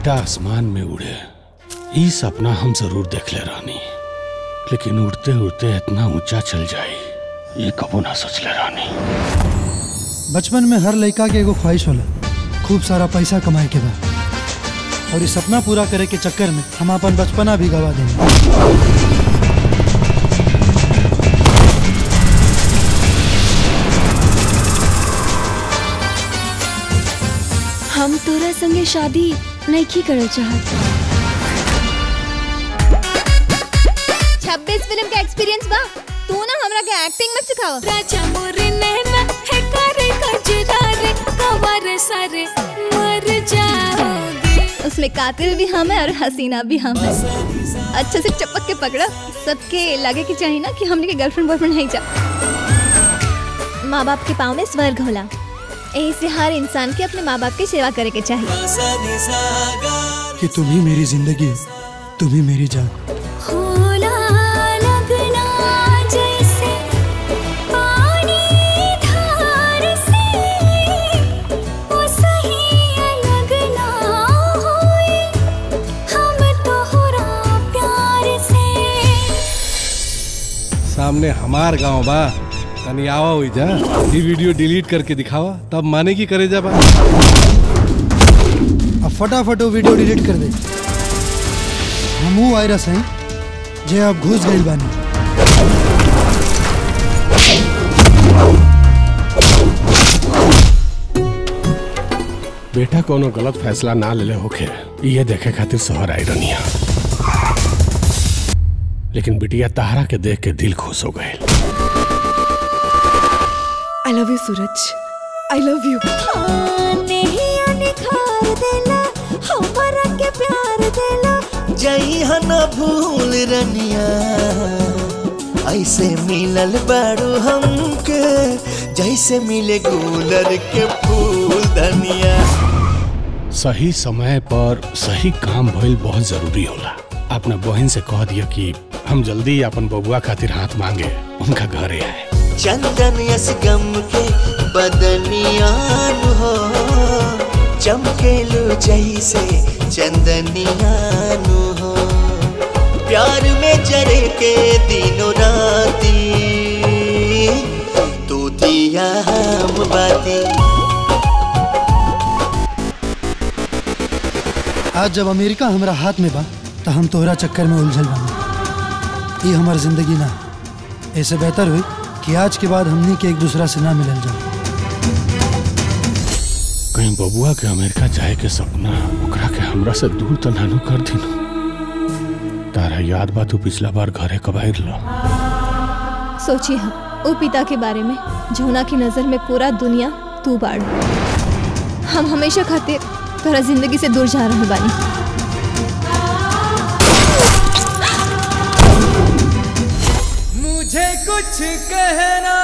बेटा आसमान में उड़े ई सपना हम जरूर देख ले रानी लेकिन उड़ते उड़ते इतना ऊंचा चल जाए ये कबो ना सोच ले रानी बचपन में हर लड़का के एगो ख्वाहिश होला खूब सारा पैसा कमाए के बा और ये सपना पूरा करे के चक्कर में हम अपन बचपना भी गवा देंगे हम तोरा संगे शादी नहीं करल चाहत छब्बीस फिल्म का एक्सपीरियंस बा तू ना हमरा के एक्टिंग मत सिखाओ राजा मोरे नैना है करे कजरा रे कवर सारे मर जाओगे उसमें कातिल भी हम है और हसीना भी हम है अच्छे से चपक के पकड़ा सबके लगे कि चाहिए ना कि हमने के गर्लफ्रेंड बॉयफ्रेंड नहीं जा माँ बाप के पाँव में स्वर्ग होला यही से हर इंसान के अपने माँ बाप की सेवा करे के चाहिए कि तुम ही मेरी जिंदगी हो तुम ही मेरी जान होला लगना जैसे पानी धार से वो सही लगना होए हम तोहरा प्यार से सामने हमार गांव बा तनी आवा हुई जा ये वीडियो डिलीट करके दिखावा तब माने की करे जा बा अब फटाफट वो वीडियो डिलीट कर दे हमू वायरस हैं जे अब घुस गई बानी बेटा कोनो गलत फैसला ना ले ले होके ये देखे खातिर शहर आई रनिया लेकिन बिटिया तारा के देख के दिल खुश हो गए I love you Suraj I love you जई हन भूल रनिया ऐसे मिलल बारू हमके जैसे मिले गुलर के फूल धनिया सही समय पर सही काम भइल बहुत जरूरी होला अपने बहन से कह दिया कि हम जल्दी अपन बबुआ खातिर हाथ मांगे उनका घरे आए चंदन यस गम के बदनियान हो चमकेलू जैसे चंदनियान हो प्यार में जरे के दिनों राती तू दिया हम बाती आज जब अमेरिका हमरा हाथ में बा तो हम तोहरा चक्कर में उलझल बानी ये हमार जिंदगी ना ऐसे बेहतर हुई कि आज के बाद हमनी के एक दूसरा से ना मिलल जाए कहीं बबुआ के अमेरिका जाए के सपना ओकरा के हमरा से दूर तो नानू कर दिनो तारा याद बा तू पिछला बार घरे कब आइल सोचिए हम वो पिता के बारे में जौना की नजर में पूरा दुनिया तू बाड़ हम हमेशा खातिर तोरा जिंदगी से दूर जा रहे बानी मुझे कुछ कहना